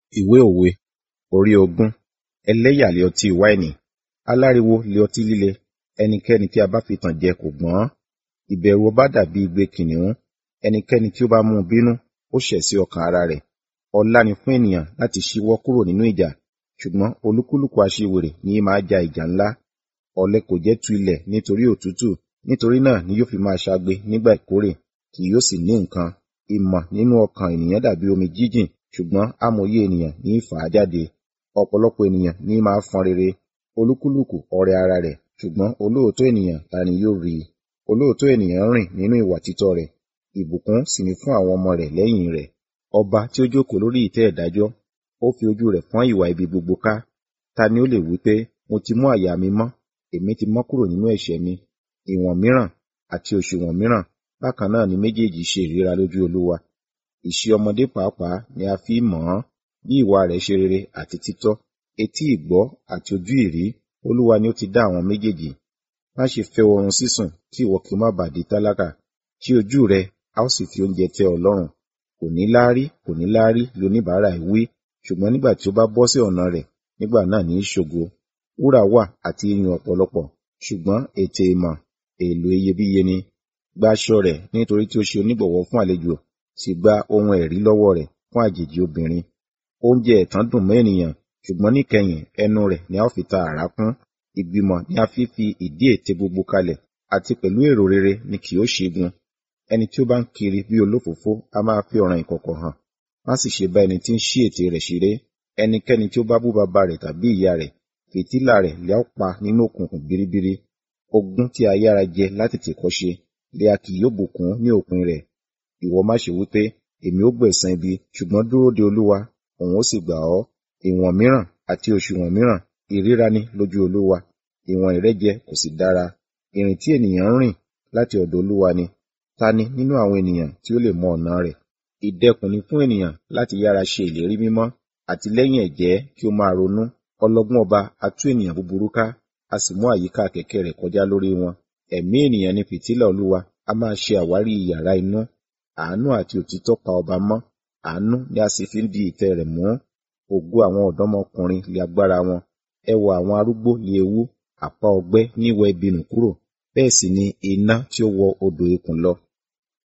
Ìwé òwe orí ogún ẹlẹ́yà lé ọtí wáìnì, aláriwo lé ọtí líle, ẹnikẹ́ni tí a bá fi tàn jẹ kò gbọ́n. Ìbẹ̀rù ọba dàbí igbe kìnnìún, ẹnikẹ́ni tí ó bá mú un bínú, ó ṣẹ̀ sí ọkàn ara rẹ̀. Ọlá ni fún ènìyàn láti ṣíwọ́ kúrò nínú ìjà, ṣùgbọ́n olúkúlùkù aṣiwèrè ní í máa ja ìjà ńlá. Ọ̀lẹ kò jẹ́ tu ilẹ̀ nítorí òtútù, nítorí náà ni yóò fi máa ṣagbe nígbà ìkórè, kì yóò sì ní nǹkan. Ìmọ̀ nínú ọkàn ènìyàn dàbí omi jíjìn, ṣùgbọ́n amòye ènìyàn ní í fà á jáde. Ọ̀pọ̀lọpọ̀ ènìyàn ní í máa fọn rere, olúkúlùkù ọrẹ ara rẹ̀, ṣùgbọ́n olóòótọ́ ènìyàn ta ni yóò rí i? Olóòótọ́ ènìyàn rìn nínú ìwà títọ́ rẹ̀, ìbùkún sì ni fún àwọn ọmọ rẹ̀ lẹ́yìn rẹ̀. Ọba tí ó jókòó lórí ìtẹ́ ìdájọ́, ó fi ojú rẹ̀ fọ́n ìwà ibi gbogbo ká. Ta ni ó lè wí pé, mo ti mú àyà mi mọ́, èmi ti mọ́ kúrò nínú ẹ̀ṣẹ̀ mi? Ìwọ̀n mìíràn àti òṣùwọ̀n mìíràn, bákan náà ni méjèèjì ṣe ìríra lójú Olúwa. Ìṣe ọmọdé pàápàá ni a fi í mọ̀ ọ́n, bí ìwà rẹ̀ ṣe rere àti títọ́. Etí ìgbọ́ àti ojú ìrí, Olúwa ni ó ti dá àwọn méjèèjì. Má ṣe fẹ́ oorun sísùn kí ìwọ kí ó má ba à di tálákà. Ṣí ojú rẹ, a ó sì fi oúnjẹ tẹ́ ọ lọ́rùn. Kò ní láárí, kò ní láárí li oníbàárà ẹ̀ wí, ṣùgbọ́n nígbà tí ó bá bọ́ sí ọ̀nà rẹ̀, nígbà náà ní í ṣògo. Wúrà wà àti iyùn ọ̀pọ̀lọpọ̀, ṣùgbọ́n ètè ìmọ̀ èèlò iyebíye ni. Gba aṣọ rẹ̀ nítorí tí ó ṣe onígbọ̀wọ́ fún àlejò, sì gba ohun ẹ̀rí lọ́wọ́ rẹ̀ fún àjèjì obìnrin. Oúnjẹ ẹ̀tàn dùn mọ́ ènìyàn, ṣùgbọ́n níkẹyìn ẹnu rẹ̀ ni a ó fi ta àrá kún. Ìgbìmọ̀ ni a fi fi ìdí ète gbogbo kalẹ̀, àti pẹ̀lú èrò rere ni kì yóò ṣẹ́gun. Ẹni tí ó bá ń kiri bí olófòófó a máa fi ọ̀ràn ìkọ̀kọ̀ hàn. Má sì ṣe bá ẹni tí ń ṣí ètè rẹ̀ ṣeré. Ẹnikẹ́ni tí ó bá bú baba rẹ̀ tàbí ìyá rẹ̀, fìtílà rẹ̀ lè ó pa nínú òkùnkùn biribiri. Ogún tí a yára jẹ látètè kọ́ṣe, lé a kì yóò bùkún ní òpin rẹ̀. Ìwọ má ṣe wí pé, èmi ó gbẹ̀san ibi, ṣùgbọ́n dúró de Olúwa, òun ó sì gbà ọ́. Ìwọ̀n mìíràn àti òṣùwọ̀n mìíràn, ìríra ni lójú Olúwa. Ìwọ̀n ìrẹ́jẹ kò sì dára. Ìrìn tí ènìyàn ń rìn láti ọ̀dọ̀ Olúwa ni. Ta ni nínú àwọn ènìyàn tí ó lè mọ ọ̀nà rẹ̀? Ìdẹkùn ni fún ènìyàn láti yára ṣe ìlérí mímọ́, àti lẹ́yìn ẹ̀jẹ́ kí ó máa ronú. Ọlọ́gbọ́n ọba a tú ènìyàn búburú ká, a sì mú àyíká kẹ̀kẹ́ rẹ̀ kọjá lórí wọn. Ẹ̀mí ènìyàn ni fìtílà Olúwa, a máa ṣe àwárí yàrá inú. Àánú àti òtítọ́ pa ọba mọ́, àánú ni a sì fi ń di ìtẹ́ rẹ̀ mú. Ògo àwọn ọ̀dọ́mọkùnrin li agbára wọn, ẹwà àwọn arúgbó li ewú, àpá ọgbẹ́ ní wẹ ibi nù kúrò, bẹ́ẹ̀ sì ni iná tí ó wọ odò ikùn lọ.